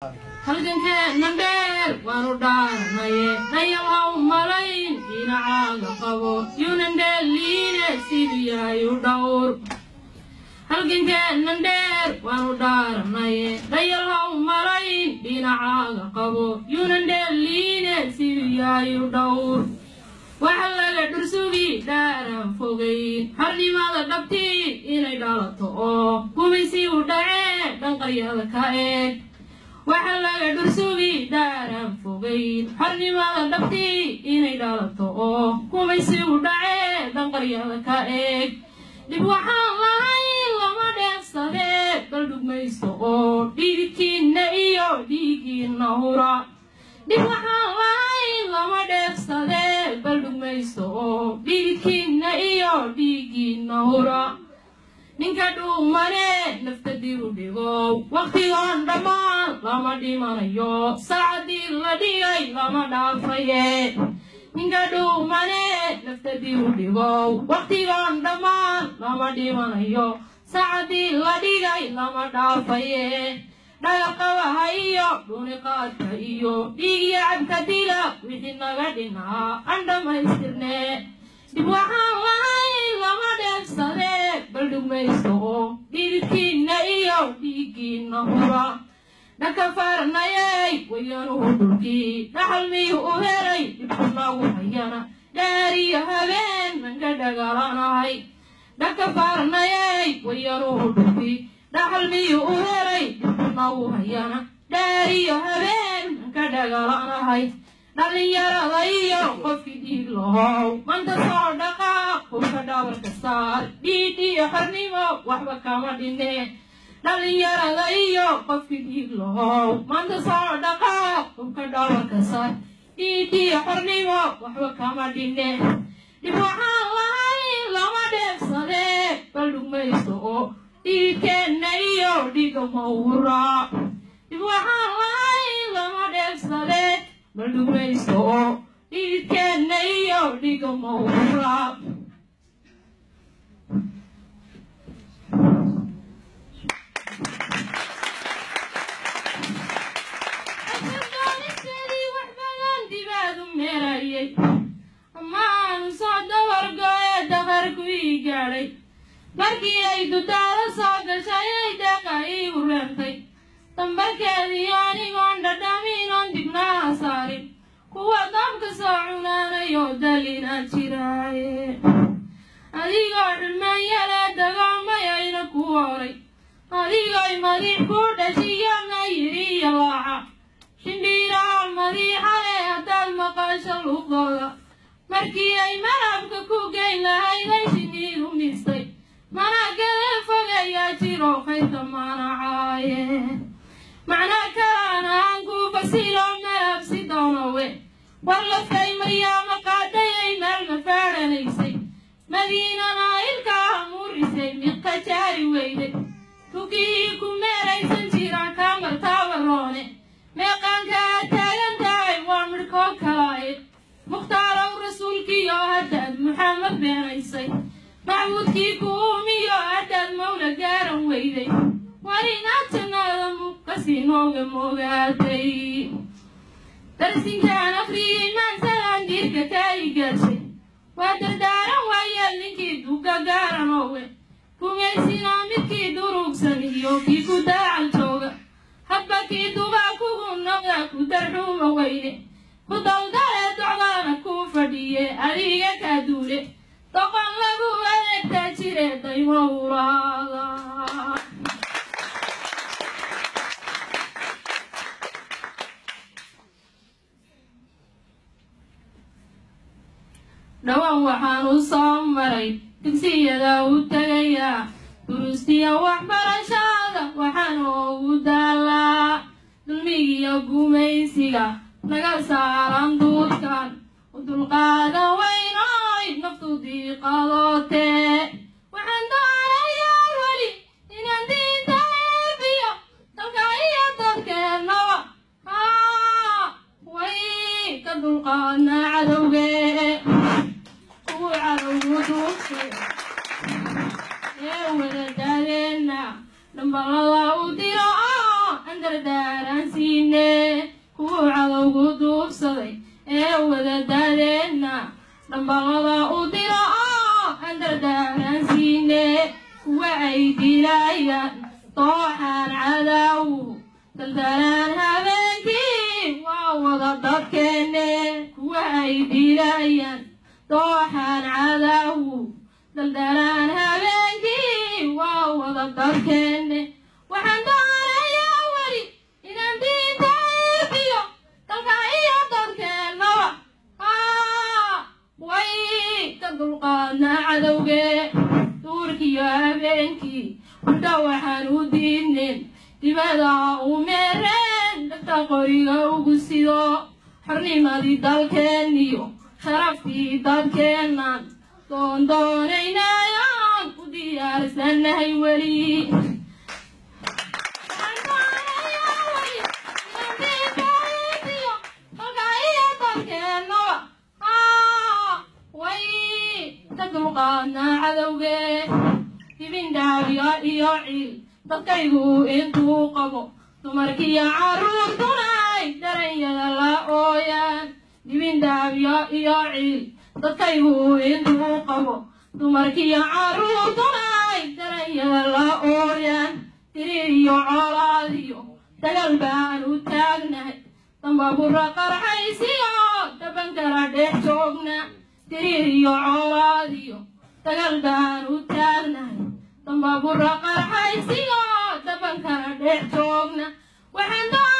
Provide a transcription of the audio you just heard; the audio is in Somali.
halgankeennan dheer waanu dhaarnaye dhayawaw malayn dhinacaaga qabo yunan dheeliine siduu yahay u dhowr halgankeennan dheer waanu dhaarnaye dhayalhaw malayn dhinacaaga qabo yunan dheeliine siduu yahay u dhowr waxa laga dhursugi dhaaran fogayn xarnimada dhabtii inay dhalato oo gumaysi u dhacee dhanqaryada ka eeg waxa laga dhursugi dhaaran fogayn xarnimada dhabtii inay dhalato oo gumaysi u dhacee dhanqaryada ka eeg dib waxaan lahayn lama dheefsadee bal dhugmaysto oo dhiigkiinna iyo dhiigiinna hura dhib waxaan lahayn lama dheefsadee bal dhugmaysto oo dhiigkiinna iyo dhiigiinna hura ninka dhuumane nafta diru dhigo wakhtigoon dhammaan lama dhimanayo saacadii la dhigay lama dhaafaye ninka dhuumane nafta diru dhigo wakhtigoon dhammaan lama dhimanayo saacadii la dhigay lama dhaafaye dhagaqabaha iyo dhuniqaadka iyo dhiigiyo cabka dila wixii naga dhinaa aan dhammaystirne dib waxaan lahayn lama dheefsadee bal dhugmaysto oo dhiigkiinna iyo dhiiggiinna hura dhanka faarnayay wayanuhu dhulkii dhaxal miyuu u helay dhibku nagu hayana dhaariyo habeen manka dhagaalanahay dhanka faarnayay wayanuhu dhulkii dhaxal miyuu u helay dhibku nagu hayana dhaariyo habeen manka dhagaalanahay dhallinyarada iyo qofkii dhiig lahow manta soo dhaqaaq hubka dhabarka saar dhiid iyo xornimo waxba kama dhine dhallinyarada iyo qofkii dhiig lahow manta soo dhaqaaq hubka dhabarka saar dhiid iyo xornimo waxba kama dhine dhib waxaan lahayn lama dheefsadee bal dhugmaysto oo dhiigkeenna iyo dhiiga mawra dhib waxaan lahayn lama dheefsadee bal dhugmaysto oo dhiigkeenna iyo dhiiga mawra doonisteedii wax badan dibaadu meerayay amaanu soo dawargo ee dafarku ii gaadhay markii ay dudaalo soo gashay ay deeqa iigu reentay dambarkeedii anigoon dhadhamiinoon dibnaha saarin kuwa dabka soo cunaanayo dalina jiraaye adigoo dhulmanyale dagaamay ayna ku horay adigoy madiix ku dhashiyana yidhi iyo laaca shindhiiraal madiixale haddaad maqasho luqdooda markii ay malabka ku geyn lahayday shiniidu mistay managada fogayaa jiro kaynta manacaaye macnaa kalaan aan ku fasilo malabsi doonowe war laftay maryaama qaadhayay meel mafaadhanaysay madiinana ilkaa muurisay miqa jaari weyday tukihii ku meeraysan jiraan kaamartaabaroone meeqaankaa taagan tahay waa midhkoo kalaaye mukhtaalow rasuulkiiyo haddaad muxamed beenaysay macbuudkii ku uumiyo haddaad mawla gaaran weyday war inaad jannada muqasi nooga moogaaday darsinkaan afriyey maansalaan diirka kaayi gaashay waa dardaaran waayeel ninkii duga gaaranowe rumaysinaa midkii durugsan iyo kii ku daacal jooga hadba kii dubaa kugu noqda ku darxuuma weyne ku dawdale docdaana kuu fadhiye adiga kaa duule doqon lagu adeegtaa jire daymo ulaada dhowaan waxaan u soo maray dugsiyada u tegayaa durustiya waxbarashada waxaan ugu daalaa dulmigiyo gumaysiga naga saaran duudkan u dulqaada weynoy naftu diiqadootee waxaan doonayaa weli inaan diinta eebiyo dalka iyo dadkeennaba haa way ka dulqaadna cadowgee kuwu cadowgu duubsay ee wadadaadeena dhamballada u diro oo aan dardaaransi dhammaantiine kuwuu cadowgu duubsaday ee wadadaadeenna dhambaqada u diro oo aan dardaaransiine kuwa ay dilayaan dooxaan cadaawu daldalaan habeenkii waa wada dadkeenne kuwa ay dilayaan dooxaan cadaawu daldalaan habeenkii waa wada dadkeenne waxaan doonayaa weli inaan diinta iibiyo dalka iyo dadkeennaba way ka dulqaadnaa cadowgee duurkiiyo habeenkii hurdha waxaan u diidneen dibada u meereen dhagta qoriga ugu sido xornimadii dalkeenniyo sharaftii dadkeennan doondoonaynayaan u diyaarsannahay weli dulqaadnaa cadowgee hibindhaabiyo iyo ciil dadkaygu intuu qabo dumarkiyo carruurtunay daranyada la ooyaan hibindhaabiyo iyo ciil dadkaygu intuu qabo dumarkiyo carruurtunay daranyada la ooyaan tiriir iyo colaadiyo dagal baan u taagnahay dambabura qarxaysiyo dabankala dhex joogna tiriir iyo colaadiyo dagal baan u taagnahay dambabura qarxaysiyo dabankala dhex joogna waxaan